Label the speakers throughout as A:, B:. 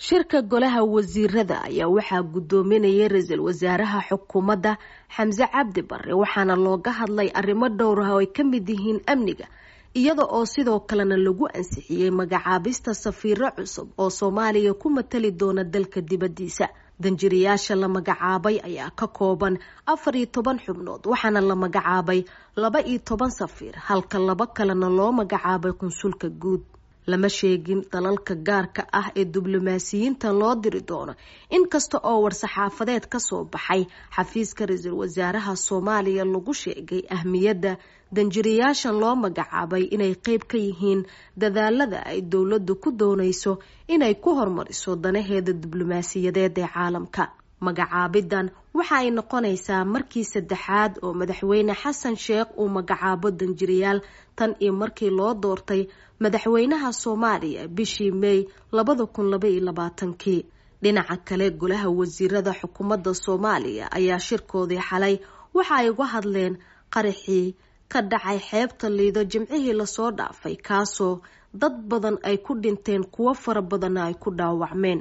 A: shirka golaha wasiirada ayaa waxaa gudoominayay ra-iisul wasaaraha xukuumadda xamse cabdi bare waxaana looga hadlay arrimo dhowr ah oo ay ka mid yihiin amniga iyada oo sidoo kalena lagu ansixiyey magacaabista safiiro cusub oo soomaaliya ku matali doona dalka dibadiisa danjirayaasha la magacaabay ayaa ka kooban afar iyo toban xubnood waxaana la magacaabay laba iyo toban safiir halka laba kalena loo magacaabay qunsulka guud lama sheegin dalalka gaarka ah ee diblomaasiyiinta loo diri doono inkasta oo war-saxaafadeed kasoo baxay xafiiska ra-iisul wasaaraha soomaaliya lagu sheegay ahmiyadda danjirayaashan loo magacaabay inay qeyb ka yihiin dadaalada ay dowladdu ku doonayso inay ku hormariso danaheeda diblomaasiyadeed ee caalamka magacaabidan waxa ay noqonaysaa markii saddexaad oo madaxweyne xasan sheekh uu magacaabo danjirayaal tan iyo markii loo doortay madaxweynaha soomaaliya bishii may labada kun laba iyo labaatankii dhinaca kale golaha wasiirada xukuumadda soomaaliya ayaa shirkoodii xalay waxa ay uga hadleen qaraxii ka dhacay xeebta liido jimcihii lasoo dhaafay kaasoo dad badan ay ku dhinteen kuwo fara badanna ay ku dhaawacmeen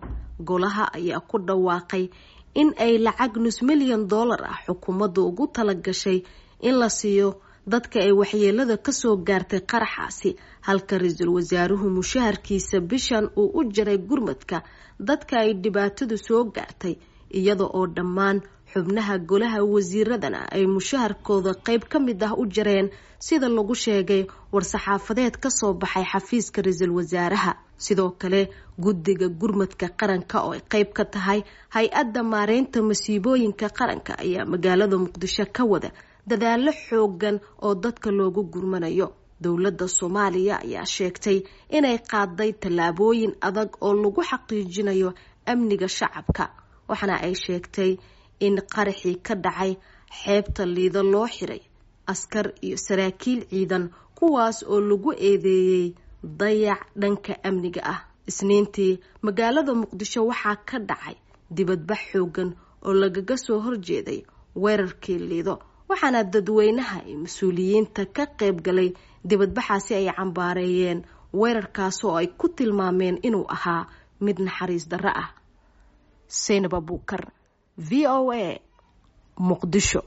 A: golaha ayaa ku dhawaaqay in ay lacag nus milyan dollar ah xukuumaddu ugu tala gashay in la siiyo dadka ay waxyeelada kasoo gaartay qaraxaasi halka ra-iisul wasaaruhu mushaharkiisa bishan uu u jaray gurmadka dadka ay dhibaatadu soo gaartay iyada oo dhammaan xubnaha golaha wasiiradana ay mushaharkooda qeyb ka mid ah u jareen sida lagu sheegay war-saxaafadeed kasoo baxay xafiiska ra-iisul wasaaraha sidoo kale guddiga gurmadka qaranka oo ay qeyb ka tahay hay-adda maareynta masiibooyinka qaranka ayaa magaalada muqdisho ka wada dadaalo xoogan oo dadka loogu gurmanayo dowladda soomaaliya ayaa sheegtay inay qaaday tallaabooyin adag oo lagu xaqiijinayo amniga shacabka waxaana ay sheegtay in qaraxii ka dhacay xeebta liido loo xiray askar iyo saraakiil ciidan kuwaas oo lagu eedeeyey dayac dhanka amniga ah isniintii magaalada muqdisho waxaa ka dhacay dibadbax xoogan oo lagaga soo horjeeday weerarkii liido waxaana dadweynaha iyo mas-uuliyiinta ka qayb galay dibadbaxaasi ay cambaareeyeen weerarkaas oo ay ku tilmaameen inuu ahaa mid naxariis darro ah seynab abuukar v o a muqdisho